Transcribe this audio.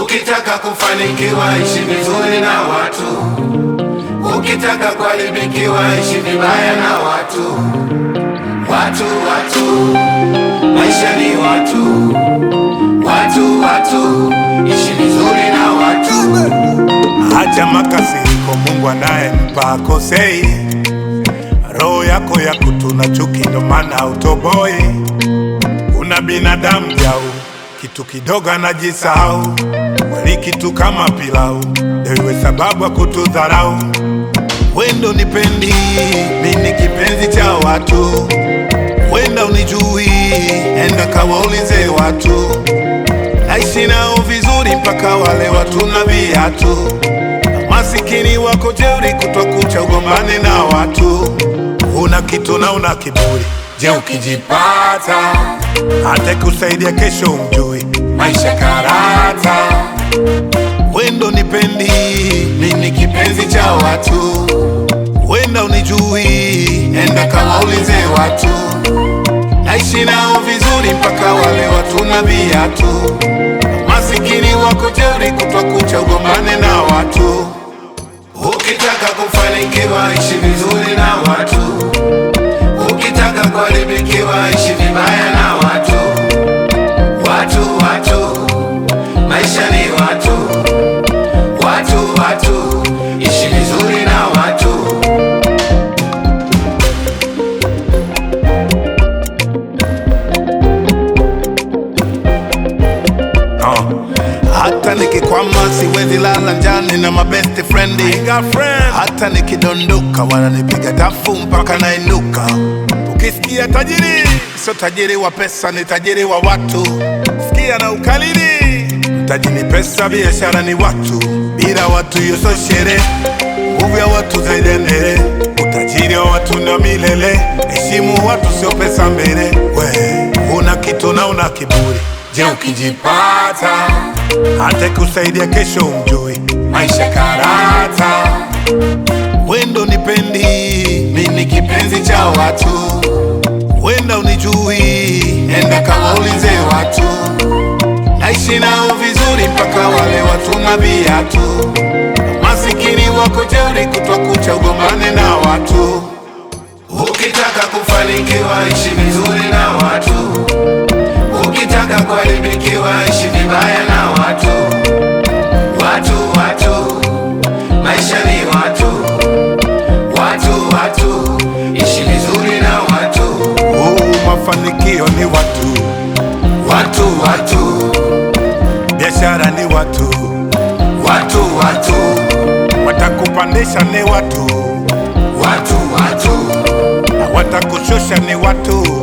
Ukitaka kufanikiwa ishi vizuri na watu, ukitaka kuharibikiwa ishi vibaya na watu. Watu, watu, maisha ni watu, watu, watu, ishi vizuri na watu. Acha makasiriko, Mungu anayempa akosei. Roho yako ya kutuna chuki, ndo maana utoboi. Una binadamu jau, kitu kidogo anajisahau. Wali kitu kama pilau, ndio iwe sababu ya kutudharau. Wendo nipendi, mimi kipenzi cha watu. Wenda unijui, enda kawaulize watu. Naishi nao vizuri mpaka wale watu na viatu. Masikini wako jeuri, kutwa kucha ugombane na watu. Una kitu na una kiburi, je, ukijipata hata kusaidia kesho umjui. Maisha karata, wendo nipendi, mimi kipenzi cha watu. Wenda unijui, enda kawaulize watu. Naishi nao vizuri mpaka wale watu na viatu. Masikini wako jeuri, kutwa kucha ugombane na watu. Ukitaka kufanikiwa ishi vizuri na watu, ukitaka kuharibikiwa ishi vibaya na watu. Watu, watu, maisha ni watu, watu, watu, ishi vizuri na watu. Oh. Hata nikikwama siwezi lala njani na mabest friend. Hata nikidondoka wananipiga tafu mpaka nainuka. Ukisikia tajiri, sio tajiri wa pesa, ni tajiri wa watu. Sikia na ukalili, mtaji ni pesa, biashara ni watu. Bila watu hiyo sio sherehe, nguvu ya watu zaidi ya ndere. Utajiri wa watu na milele, heshimu watu, sio pesa mbele. We una kitu na una kiburi, je, ukijipata hata kusaidia kesho umjui. Maisha karata, wendo nipendi, mimi kipenzi cha watu. Wenda unijui, enda kawaulize watu. Naishi nao vizuri mpaka wale watu na viatu. Masikini wako jeuri, kutwa kucha ugombane na watu. Ukitaka kufanikiwa ishi vizuri na watu, ukitaka kuharibikiwa ishi vibaya na watu. Watu, watu, maisha ni watu, watu, watu, ishi vizuri na watu. Oh, mafanikio ni watu, Watu, watu, biashara ni watu, watu, watu, watakupandisha ni watu, watu, watu, na watakushusha ni watu.